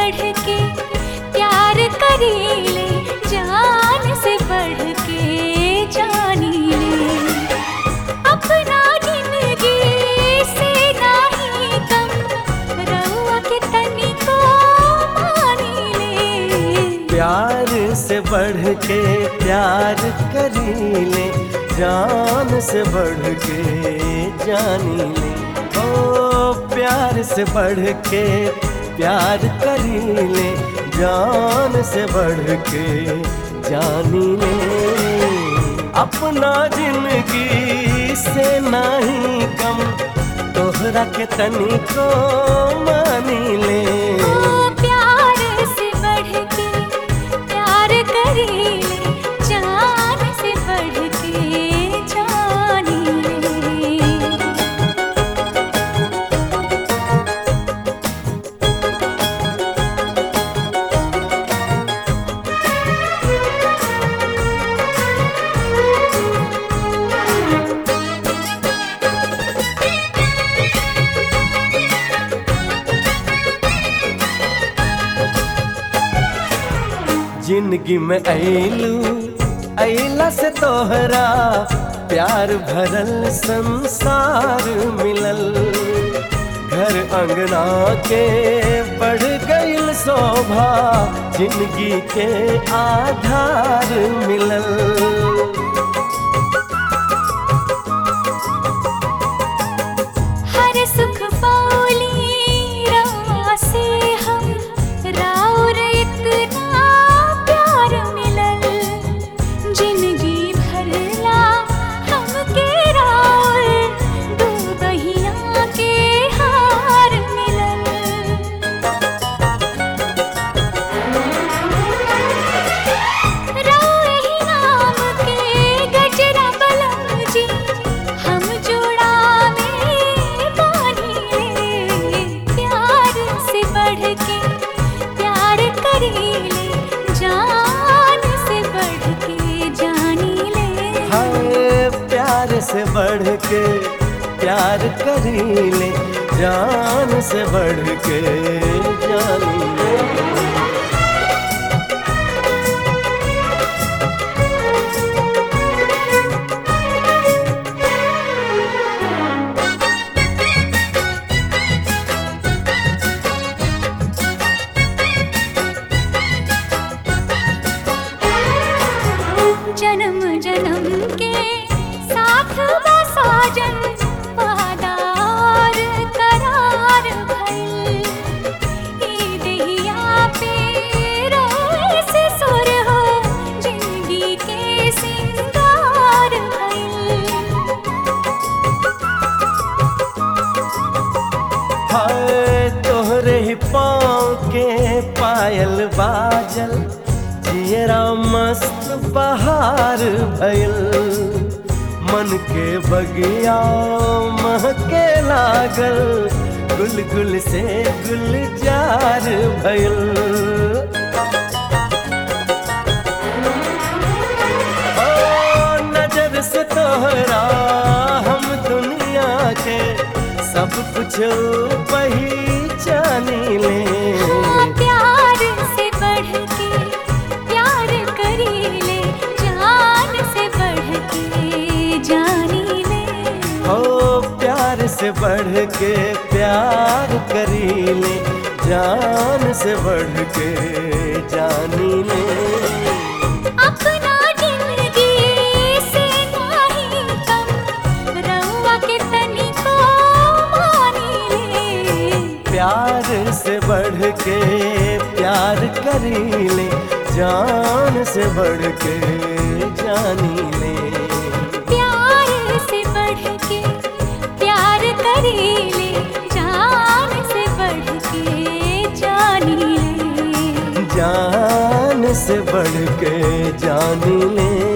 बढ़ के प्यार करीले जान से बढ़ के जानी ले अपना जिंदगी से नाही कम रहुआ के तनिको मानी ले प्यार से बढ़ के प्यार करीले जान से बढ़ के जानी ले ओ प्यार से बढ़ के प्यार करीले जान से बढ़ के जानी ले अपना जिंदगी से नहीं कम तोहरा के तनिको मानी ले ओ प्यार से बढ़ के प्यार करीले जान से बढ़ के जानी ले जिंदगी में ऐलू ऐला से तोहरा प्यार भरल संसार मिलल घर अंगना के बढ़ गईल शोभा जिंदगी के आधार मिलल हर सुख पाली रवा से हम राउर इतना प्यार मिलल जिंदगी भरला हमके राउर दो बहिया के हार मिलल राउर ही नाम के गजरा बलम जी हम जोड़ा में बानी ले प्यार से बढ़ के प्यार करीले जान से बढ़ के जानी ले हाय प्यार से बढ़ के प्यार करीले जान से बढ़ के जानी ले जन्म जन्म के साथ बसाजन वादार करार भइल ई देहिया पे रोए से सुर हो जिंदगी के सिंगार भइल हाय तोहरे ही पाँव के पायल बाजल जियरा मस्त बहार भइल मन के बगिया महके लागल गुल गुल से गुलजार भइल ओ नजर से तोहरा हम दुनिया के सब कुछ पहचानी ले हाँ, प्यार से बढ़ के प्यार करीले जान से बढ़ के जानी ले हो प्यार से बढ़ के प्यार करी ले जान से बढ़ के जानी ले अपना जिंदगी से नाही कम रउआ के तनिको मानी ले प्यार से बढ़ के प्यार करी ले जान से बढ़ के जानी ले प्यार से बढ़ के प्यार करीले जान से बढ़ के जानी ले जान से बढ़ के जानी ले